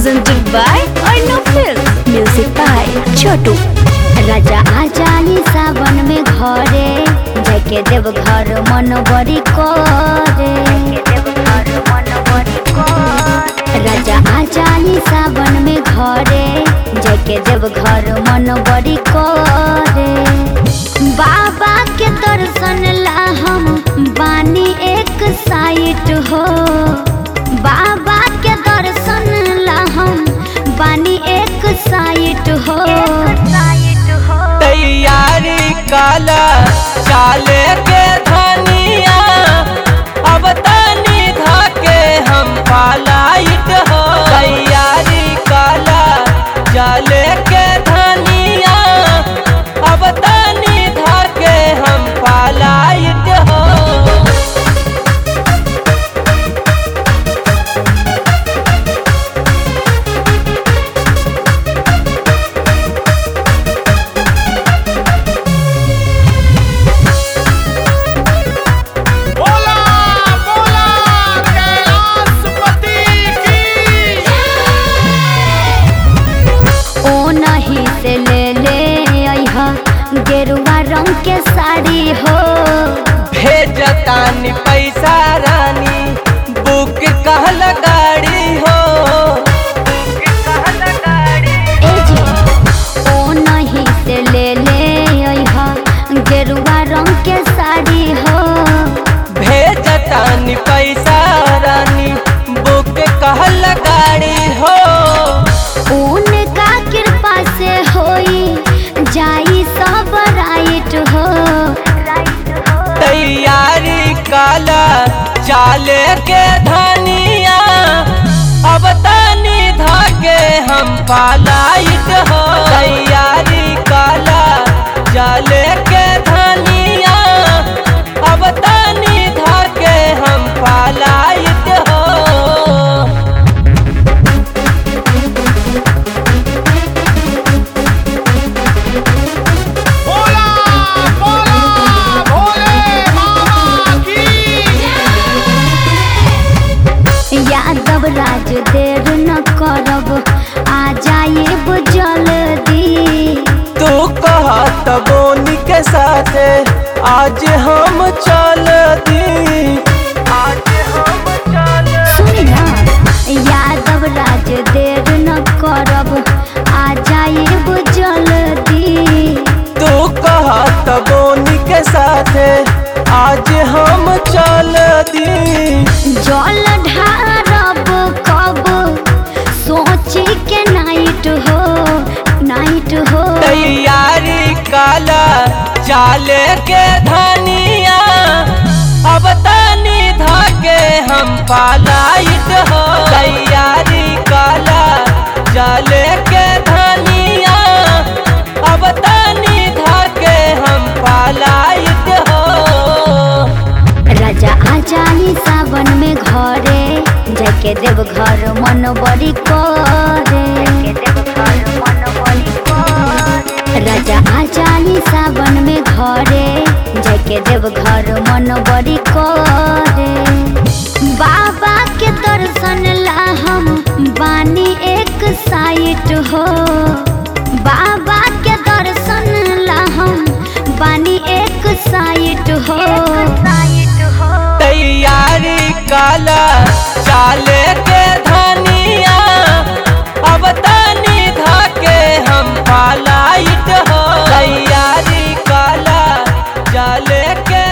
presented by Arnav Films. Music by Chotu. राजा आ जानी सावन में घरे जाके देव घर मन बड़ी करे राजा आ जानी सावन में घरे जाके देव घर मन बड़ी करे बाबा के दर्शन ला हम बानी एक साइट हो बाबा के दर्शन ला हम बानी एक साइट हो तैयारी काला चाले के धनिया अब तनी धाके हम पालाइत हो तैयारी काला चाले के धनिया अब तनी धाके हम पालाइत हो बोला बोला कैलाशपति की ओ नहीं से ले ले अइहा गेरुआ रंग के साड़ी हो भेजतानी पैसा रानी बुक कहल गाड़ी हो ए जी ओ नहीं से ले ले अइहा गेरुआ रंग के साड़ी हो भेजतानी पैसा रानी बुक कहल गाड़ी हो उनका कृपा से होई जाई सब राइट हो तैयारी काला चाले के धनिया अब तनी धाके हम पालाइत हो तैयारी काला चाले के धनिया अब तनी धाके हम पालाइत हो बोला बोला भोले बाबा की यादव राज देर न करब आ जाए जल्दी तू कहत बोनी के साथे आज हम चल दी आज हम चल सुनी ना यादव राज देर न करब आ जाए जल्दी तू कहत बोनी के साथे आज हम चल दी जल ढारब कब सोची के नाइट हो नाइट हो तैयारी काला चाले के धनिया अब तनी धाके हम पालाइत हो तैयारी काला चाले के धनिया अब तनी धाके हम पालाइत हो राजा आ जानी सावन में घरे जाके देव घर मन बड़ी करे राजा आ जानी सावन में घरे जाके देव घर मन बड़ी करे बाबा के दर्शन ला हम बानी एक साइट हो बाबा के दर्शन ला हम बानी एक साइट हो तैयारी काला चाले के धनिया अब तनी धाके हम पालाइत हो तैयारी काला चाले के